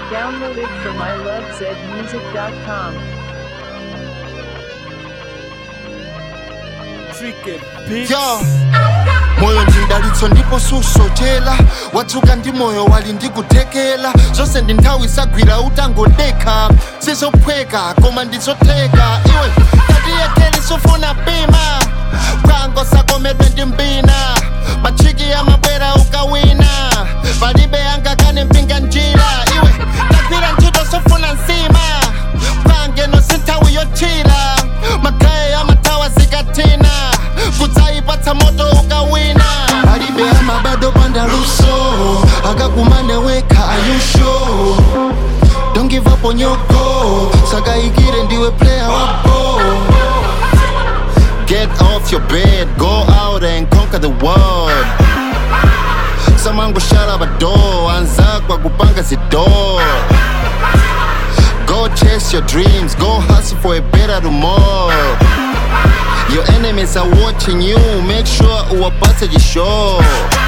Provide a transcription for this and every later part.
Downloaded from ilovezmusic.com. Tricky Beats. yo moyo ndindalitso ndipo susochera watsuka ndi moyo wali ndikuthekera zonse ndi nthawi isagwira utangodekha sizophweka koma ndizotheka iwe tatiyekhere sufuna pima bwango sakomedwe ndi mbina machiki amabwera ukawina palibe angakane mpinga njira iwe tagwira ntchito sofuna nsima bwangeno sinthawi yochira magaye amathawa zikatina kudzayipatsa moto ukawina palibe amabado pandaluso akakumane wekha ayusho don't give up on your goal sakayikire ndiwe player wa ball Get off your bed, go out and conquer the world. Samango shut up a door, anzakwa kupanga zidor. Go chase your dreams, go hustle for a better tomorrow. Your enemies are watching you, make sure uwapate jisho.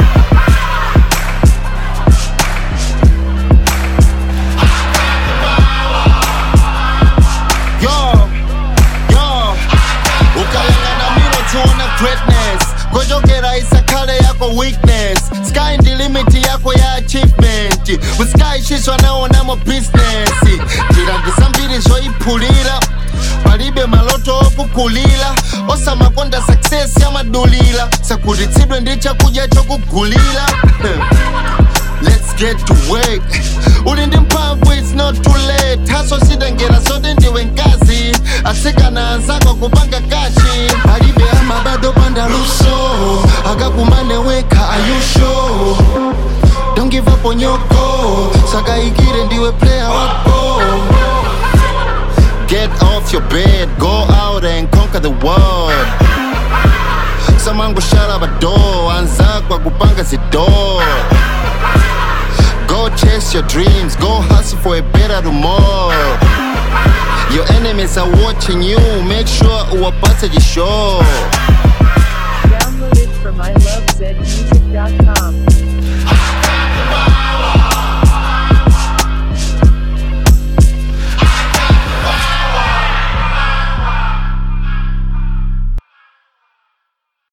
Yo, yo, ukayangana miro tiona greatness kochokera isakhale yako weakness sky ndi limit yako ya achievement usikayishiswa naonamo business njira ndisambiri zoyiphulira palibe maloto okukulira osamakonda success yamadulira sakhutitsidwe ndi chakudya chokugulira Let's get to work uli ndi mphamvu it's not too late haso sidengera zote ndiwe nkazi asikana anzako kupanga kashi palibe amabado pandaluso akakumane wekha ayusho don't give up on your goal sakayikire ndiwe player wa ball Get off your bed, go out and conquer the world. Samango shut up a door, anzakwa kupanga zidor. Go chase your dreams, go hustle for a better tomorrow. Your enemies are watching you, make sure uwapate jisho. Downloaded from ilovezmusic.com.